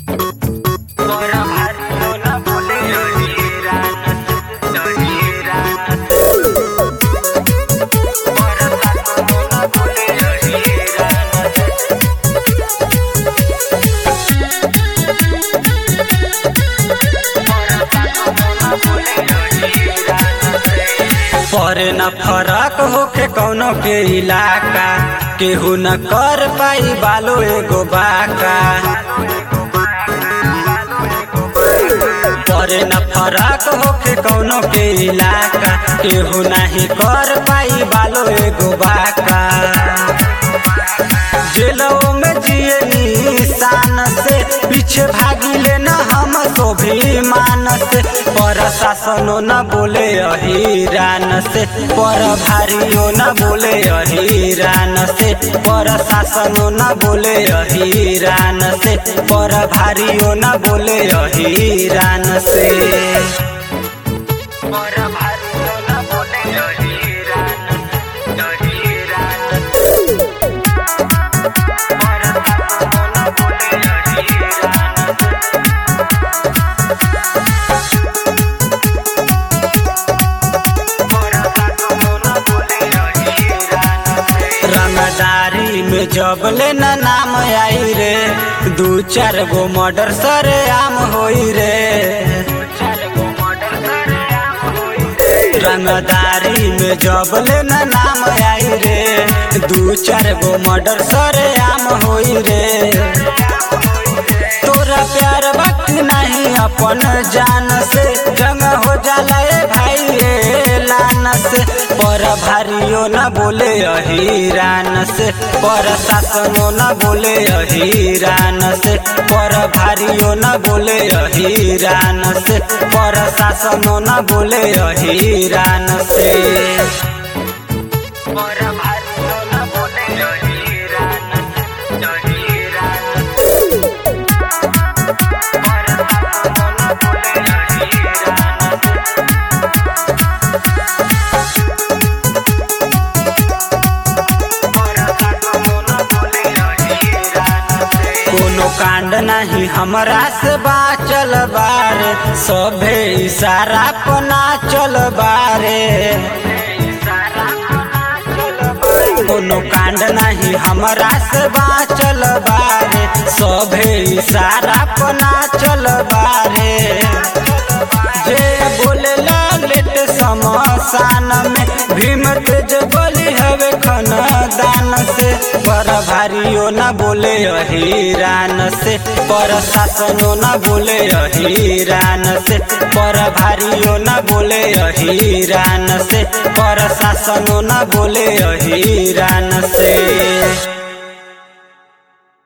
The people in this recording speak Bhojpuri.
करे न फरक होखे कौनो के इलाका केहू न कर पाई बालो एगो बाका करे न फरक होखे कौनो के इलाका केहू नहीं कर पाई बालो एगो बाका जेलों में जिए निशान से पीछे भागी लेना हम स्वाभिमान से पर शासनो न बोले अहिरान से पर भारियो न बोले अहिरान से पर शासनो न बोले अहिरान से पर भारियो न बोले अहिरान से पर भारियो न बोले अहिरान अहिरान रंगदारी में जब लेना नाम आई रे दू चार गो मर्डर सरे आम होई रे रंगदारी में जब लेना नाम आई रे दू चार गो मर्डर सरे आम होई रे तोरा प्यार वक्त नहीं अपन जान से जंग हो जाला ए भाई ए लान से पर भारियो न बोले अहिरान से पर शासनो न बोले अहिरान से पर भारियो न बोले अहिरान से पर शासनो न बोले अहिरान से पर भारियो न बोले अहिरान अहिरान कोनो कांड नहीं हमरा से बाचल बारे सभे इशारा पना चल बारे कोनो कांड नहीं हमरा से बाचल बारे सभे इशारा पना चल बारे जे बोले लेट समसान में भीम तेज बोली हवे दान से पर भारियो न बोले अहिरान से पर शासनो न बोले अहिरान से पर भारियो न बोले अहिरान से पर शासनो न बोले अहिरान से